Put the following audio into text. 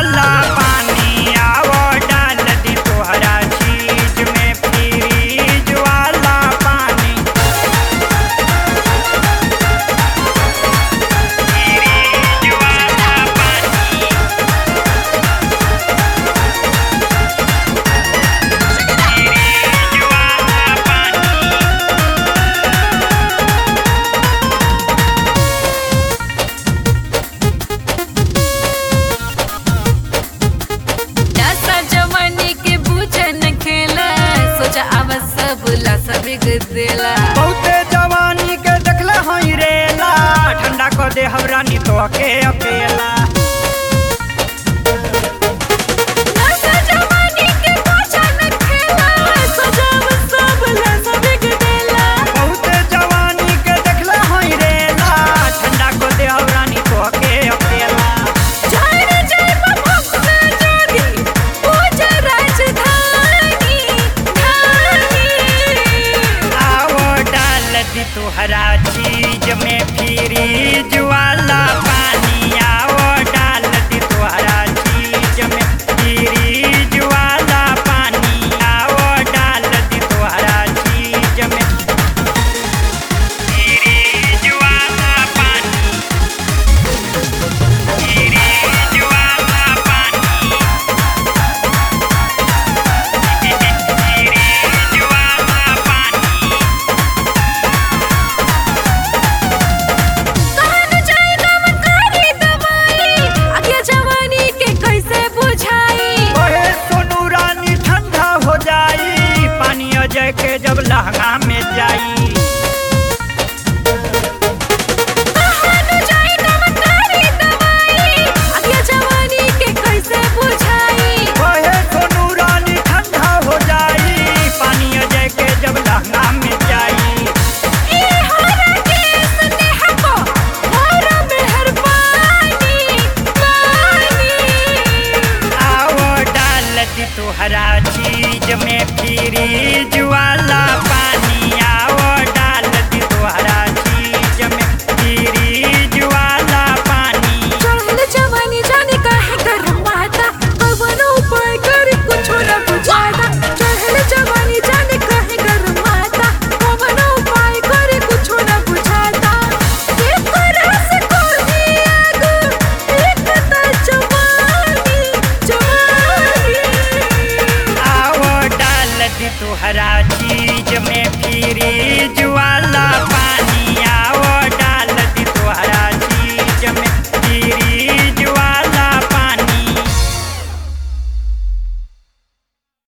वाला पानी आवो डाल दी तोहरा चीज में फ्रीज वाला पानी फ्रीज वाला पानी फ्रीज वाला पानी नशा जवानी के बूझन खेला सोचा अब सब ला सब देला बहुते जवानी के देखले हई रेला ठंडा कर दे हमरा नी तो के अकेला नशा जवानी के बूझन खेला सोचा अब सब ला सब देला बहुते जवानी के देखले हई रेला ठंडा कर दे हमरा नी तो के अकेला जाने जाए भक्त जोगी पूजा राजधानी धानी आओ डाल दी तुहरा चीज में फ्रीज वाला पानी आओ डाल दी तुहरा चीज में फ्रीज वाला पानी आओ डाल दी तुहरा चीज में फ्रीज वाला पानी फ्रीज वाला पानी फ्रीज वाला पानी कहन जाए नमकारी दवाई आगे जवानी के कैसे बुझाई ओहे सोनू रानी ठंडा हो जाई पानी अजय के जब लहंगा में जाई कहन जाए नमकारी दवाई आगे जवानी के कैसे बुझाई ओहे सोनू रानी ठंडा हो जाई पानी अजय के जब लहंगा में जाई ए हरा के स्नेह को हरा मेहरबानी पानी आओ डाल दी तुहरा चीज में फ्रीज वाला पानी आओ डाल दी तुहरा चीज में फ्रीज वाला पानी चढ़ल जवानी जाने काहे गरमाता कवनो उपाय करे कुछो न बुझाता चढ़ल जवानी जाने काहे गरमाता कवनो उपाय करे कुछो न बुझाता एक रस कोई आग एक ता जवानी जवानी आओ डाल दी तुहरा चीज में फ्रीज वाला पानी